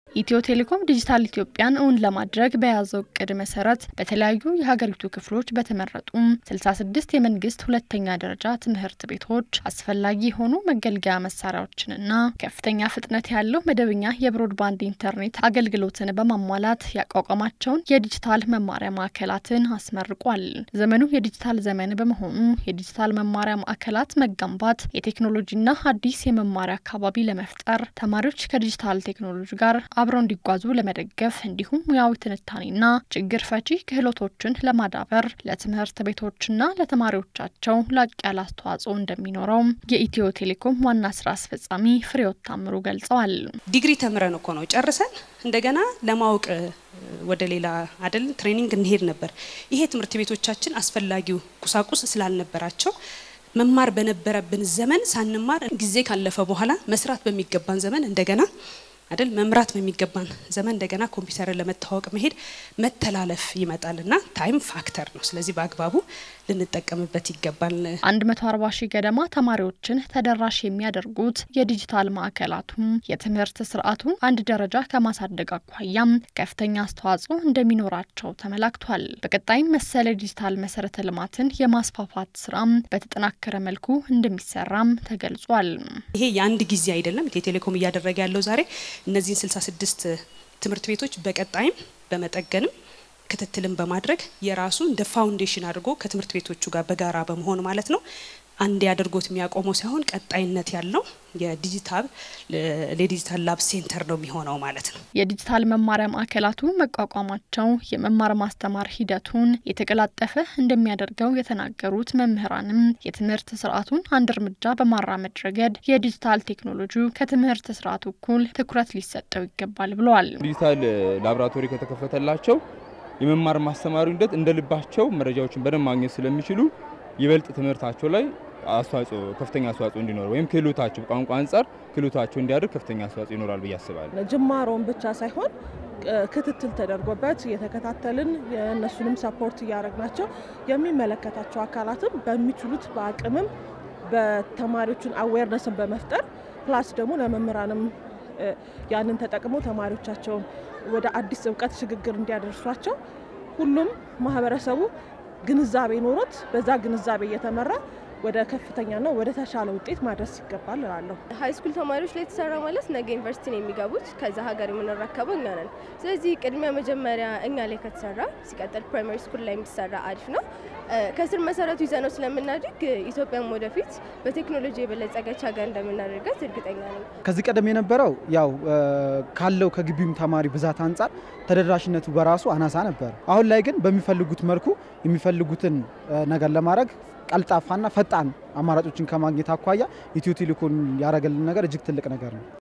ኢትዮ ቴሌኮም ዲጂታል ኢትዮጵያን እውን ለማድረግ በያዘው እቅድ መሰረት በተለያዩ የሀገሪቱ ክፍሎች በተመረጡ 66 የመንግስት ሁለተኛ ደረጃ ትምህርት ቤቶች አስፈላጊ የሆኑ መገልገያ መሳሪያዎችንና ከፍተኛ ፍጥነት ያለው መደበኛ የብሮድባንድ ኢንተርኔት አገልግሎትን በማሟላት ያቋቋማቸውን የዲጂታል መማሪያ ማዕከላትን አስመርቋል። ዘመኑ የዲጂታል ዘመን በመሆኑ የዲጂታል መማሪያ ማዕከላት መገንባት የቴክኖሎጂና አዲስ የመማሪያ አካባቢ ለመፍጠር ተማሪዎች ከዲጂታል ቴክኖሎጂ ጋር አብረው እንዲጓዙ ለመደገፍ እንዲሁም ሙያዊ ትንታኔና ችግር ፈቺ ክህሎቶችን ለማዳበር ለትምህርት ቤቶችና ለተማሪዎቻቸው ላቅ ያለ አስተዋጽኦ እንደሚኖረው የኢትዮ ቴሌኮም ዋና ስራ አስፈጻሚ ፍሬዎት ታምሩ ገልጸዋል። ዲግሪ ተምረን እኮ ነው ጨርሰን እንደገና ለማወቅ ወደ ሌላ አይደል ትሬኒንግ እንሄድ ነበር። ይሄ ትምህርት ቤቶቻችን አስፈላጊው ቁሳቁስ ስላልነበራቸው መማር በነበረብን ዘመን ሳንማር ጊዜ ካለፈ በኋላ መስራት በሚገባን ዘመን እንደገና አይደል መምራት በሚገባን ዘመን እንደገና ኮምፒውተርን ለመታወቅ መሄድ መተላለፍ ይመጣልና ታይም ፋክተር ነው። ስለዚህ በአግባቡ ልንጠቀምበት ይገባል። 140 ሺህ ገደማ ተማሪዎችን ተደራሽ የሚያደርጉት የዲጂታል ማዕከላቱም የትምህርት ስርዓቱን አንድ ደረጃ ከማሳደግ አኳያም ከፍተኛ አስተዋጽኦ እንደሚኖራቸው ተመላክቷል። በቀጣይም መሰል የዲጂታል መሰረተ ልማትን የማስፋፋት ስራም በተጠናከረ መልኩ እንደሚሰራም ተገልጿል። ይሄ የአንድ ጊዜ አይደለም። ኢትዮ ቴሌኮም እያደረገ ያለው ዛሬ እነዚህን 66 ትምህርት ቤቶች በቀጣይም በመጠገንም ክትትልን በማድረግ የራሱ እንደ ፋውንዴሽን አድርጎ ከትምህርት ቤቶቹ ጋር በጋራ በመሆን ማለት ነው አንድ አድርጎት የሚያቆመው ሳይሆን ቀጣይነት ያለው የዲጂታል ለዲጂታል ላብ ሴንተር ነው የሚሆነው ማለት ነው። የዲጂታል መማሪያ ማዕከላቱ መቋቋማቸው የመማር ማስተማር ሂደቱን የተቀላጠፈ እንደሚያደርገው የተናገሩት መምህራንም የትምህርት ስርዓቱን አንድ እርምጃ በማራመድ ረገድ የዲጂታል ቴክኖሎጂ ከትምህርት ስርዓቱ እኩል ትኩረት ሊሰጠው ይገባል ብለዋል። ዲጂታል ላቦራቶሪ ከተከፈተላቸው የመማር ማስተማሩ ሂደት እንደ ልባቸው መረጃዎችን በደንብ ማግኘት ስለሚችሉ ይበልጥ ትምህርታቸው ላይ አስተዋጽኦ ከፍተኛ አስተዋጽኦ እንዲኖር ወይም ክህሎታቸው ቋንቋ አንጻር ክህሎታቸው እንዲያድር ከፍተኛ አስተዋጽኦ ይኖራል ብዬ አስባለሁ። ጅማሮን ብቻ ሳይሆን ክትትል ተደርጎበት የተከታተልን የእነሱንም ሰፖርት እያደረግናቸው የሚመለከታቸው አካላትም በሚችሉት በአቅምም በተማሪዎችን አዌርነስን በመፍጠር ፕላስ ደግሞ ለመምህራንም ያንን ተጠቅመው ተማሪዎቻቸውን ወደ አዲስ እውቀት ሽግግር እንዲያደርሷቸው ሁሉም ማህበረሰቡ ግንዛቤ ኖሮት በዛ ግንዛቤ እየተመራ ወደ ከፍተኛና ወደ ተሻለ ውጤት ማድረስ ይገባል እላለሁ። ሀይ ስኩል ተማሪዎች ላይ የተሰራ ማለት ነገ ዩኒቨርሲቲ ነው የሚገቡት፣ ከዛ ሀገር የምንረከበው እኛ ነን። ስለዚህ ቅድሚያ መጀመሪያ እኛ ላይ ከተሰራ ሲቀጥል ፕራይማሪ ስኩል ላይ የሚሰራ አሪፍ ነው። ከስር መሰረቱ ይዘነው ስለምናድግ ኢትዮጵያም ወደፊት በቴክኖሎጂ የበለጸገች ሀገር እንደምናደርጋት እርግጠኛ ነኝ። ከዚህ ቀደም የነበረው ያው ካለው ከግቢውም ተማሪ ብዛት አንጻር ተደራሽነቱ በራሱ አናሳ ነበር። አሁን ላይ ግን በሚፈልጉት መልኩ የሚፈልጉትን ነገር ለማድረግ ቀልጣፋና ፈጣን አማራጮችን ከማግኘት አኳያ ኢትዮ ቴሌኮም ያደረገልን ነገር እጅግ ትልቅ ነገር ነው።